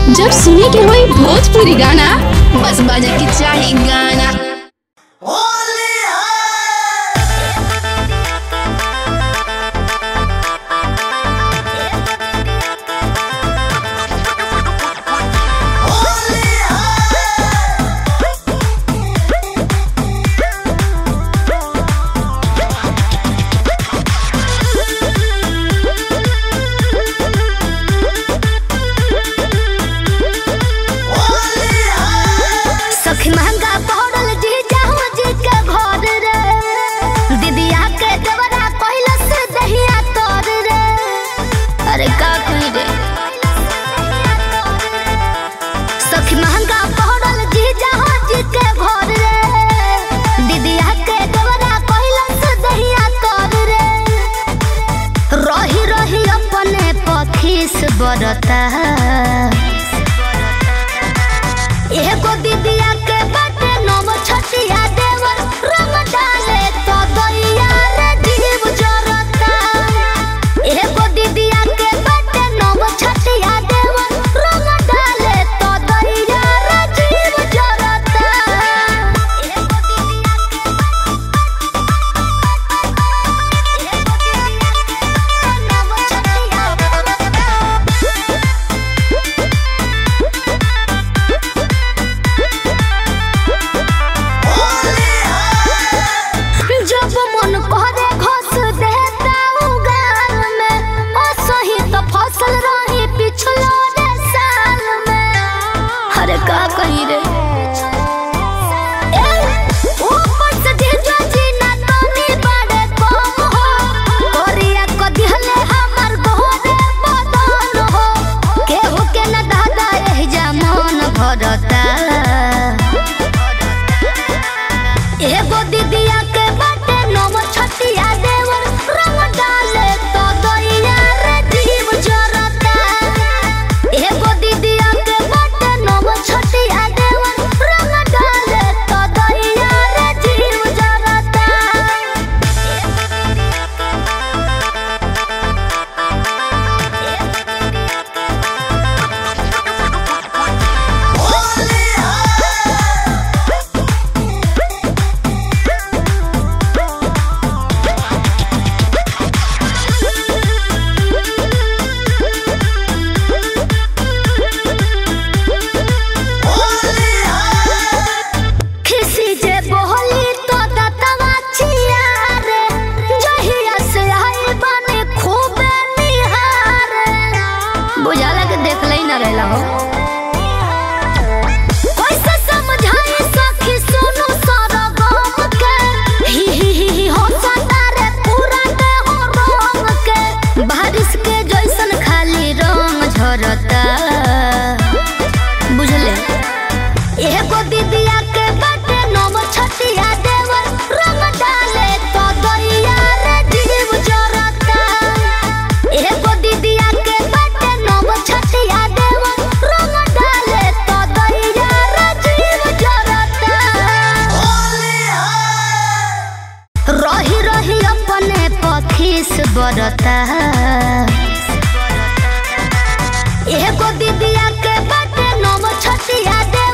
जब सुने के होई भोजपुरी गाना बस बजे के चाही गाना सखी महंगा पड़ल जी जाहु जी के घर रे दीदिया के देवरा कहला से दहिया तोर रे अरे का कही रे सखी महंगा पड़ल जी जाहु जी के घर रे दीदिया के देवरा कहला से दहिया तोर रे रही रही अपने पखीस बरता एगो दीदिया के बाटे नव छटिया देवर रंग डाले तो दैया रे जीव जरता एगो दीदिया के बाटे नव छटिया देवर रंग डाले तो दैया रे जीव जरता एगो दीदिया के एगो दीदिया के नव छटिया जब मन करे घस देता उगाल में असही तो फसल रही पिछलो रे साल में अरे का कही रे ए, ऊपर से जीजा जी ना तनी बड़े कम हो कोरिया को दिहले हमर गोरे बदन हो केहू के न दादा एह जमान भरता एगो दीदिया के बाटे नव छटिया देवर रंग डाले तो दैया रे जीव जरता एगो दीदिया के बाटे नव छटिया देवर रंग डाले तो दैया रे जीव जरता खिसी जे बोहली तो दतवा छिया रे जहिया से आई बने खूब निहार बुझाला के देख लई ना रहला हो कैसे समझाई सखी सुनु सारा गम के ही ही ही ही हो सतारे पूरा के हो रंग के बारिश के जैसन खाली रंग झरता बुझले एगो दीदिया के बाटे नव छटिया देवर रंग डाले तो दैया रे जीव जरता एगो दीदिया के बाटे नव छटिया देवर रंग डाले तो दैया रे जीव जरता रही रही अपने पखीस बरता एगो दीदिया के बाटे नव छटिया दे